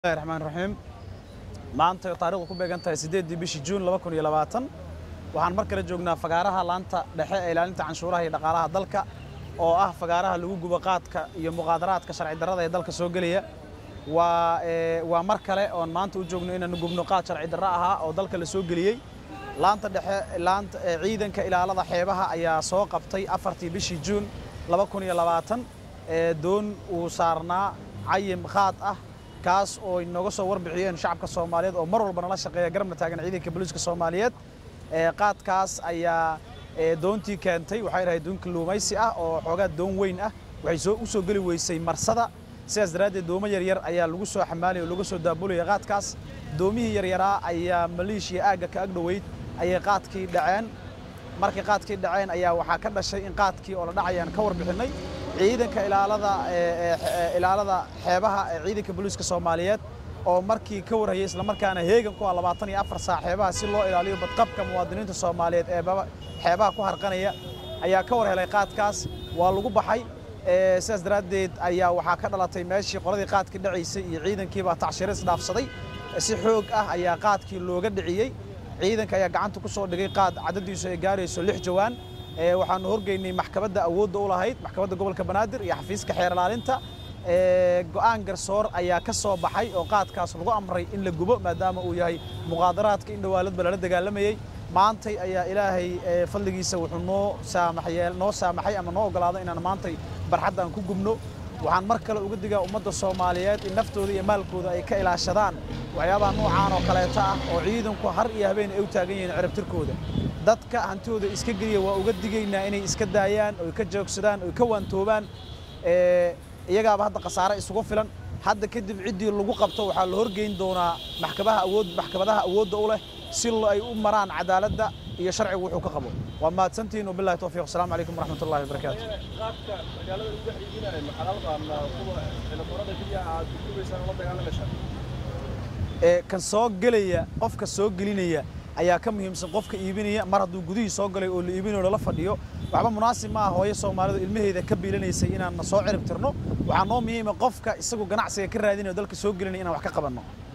bismillahi raxmaan raxiim maanta taarikhdu ku beegan tahay siddeeddii bishii juun laba kun iyo labaatan waxaan mar kale joognaa fagaaraha laanta dhexe ee ilaalinta canshuuraha iyo dhaqaalaha dalka oo ah fagaaraha lagu gubo qaadka iyo muqaadaraadka sharci darrada ee dalka soo gelaya waa ee, waa mar kale oon maanta u joogno inaanu gubno qaad sharci darro ahaa oo dalka la soo geliyey laanta dhexe laanta ee, ciidanka ilaalada xeebaha ayaa soo qabtay afartii bishii juun laba kun iyo labaatan ee doon uu saarnaa cayim qaad ah kaas oo inooga soo warbixiyeen shacabka soomaaliyeed oo mar walba nala shaqeeya garabna taagan ciidanka booliiska soomaaliyeed ee qaadkaas ayaa ee, doontii keentay waxay dhahay doon kalluumaysi ah oo xoogaa doon weyn ah waxay soo u soo geli weysay marsada sidaas daraaddeed doomo yaryar ayaa lagu soo xamaalaya oo lagu soo daabulaya qaadkaas doomihii yaryaraa ayaa maleeshiya aagga ka agdhoweyd ayay qaadkii dhaceen markay qaadkii dhaceen ayaa waxaa ka dhashay in qaadkii oo la dhacayaan ka warbixinnay ciidanka ilaalada ee, ee, ee, ilaalada xeebaha ee ciidanka booliiska soomaaliyeed oo markii ka warhayay islamarkaana heegan ku ah labaatan iyo afar saac xeebaha si loo ilaaliyo badqabka muwaadiniinta soomaaliyeed ee baba- xeebaha ku harqanaya ayaa ka war helay qaadkaas waa lagu baxay ee, sidaas daraaddeed ayaa waxaa ka dhalatay meeshii qoladii qaadkii dhacaysay iyo ciidankiibaa tacshiro isdhaafsaday si xoog ah ayaa qaadkii looga dhiciyey ciidanka ayaa gacanta ku soo dhigay qaad cadadiisu ay gaarayso lix jawaan ee waxaanu horgeynay maxkamadda awoodda u lahayd maxkamadda gobolka banaadir iyo xafiiska xeer ilaalinta ee go'aan garsoor ayaa ka soo baxay oo qaadkaas lagu amray in la gubo maadaama uu yahay muqaadaraadka in dhowaaladba lala dagaalamayey maantay ayaa ilaahay ee, fadligiisa wuxuu noo saamaxay noo saamaxay ama noo oggolaaday inaan maantay barxadda aan ku gubno waxaan mar kale uga digaa ummadda soomaaliyeed in naftooda iyo maalkooda ay ka ilaashadaan waxyaabaha noocaan oo kaleeta ah oo ciidanku har iyo habeen ay u taagan yihiin ciribtirkooda dadka hantidooda iska geliya waa uga digaynaa inay iska daayaan oy ka joogsadaan oy ka waantoobaan ee, iyagaaba hadda khasaare isugu filan hadda kadib ciddii lagu qabto waxaa la horgeyn doonaa maxkamaha awood maxkamadaha awoodda u leh si lo- ay u maraan cadaaladda iyo sharcigu wuxuu ka qabo waa mahadsantihiin wabillahi towfiiq asalaamu calaykum waraxmat ullahi wabarakaatu qaadka magaalada lagu dhex iibinayo maxalal qaadna kuwa telefoonada keliya aad gubaysaan la dagaalamaysaa ee kan soo gelaya qofka soo gelinaya ayaa ka muhiimsan qofka iibinaya mar hadduu gudihii soo galay oo la iibinayo lala fadhiyo waxba munaasib ma ah hooyo soomaalidu ilmaheeda ka biilanaysay inaan na soo cirib tirno waxaa noo muhiima qofka isagu ganacsiga ka raadinayo dalka soo gelinaya inaan wax ka qabanno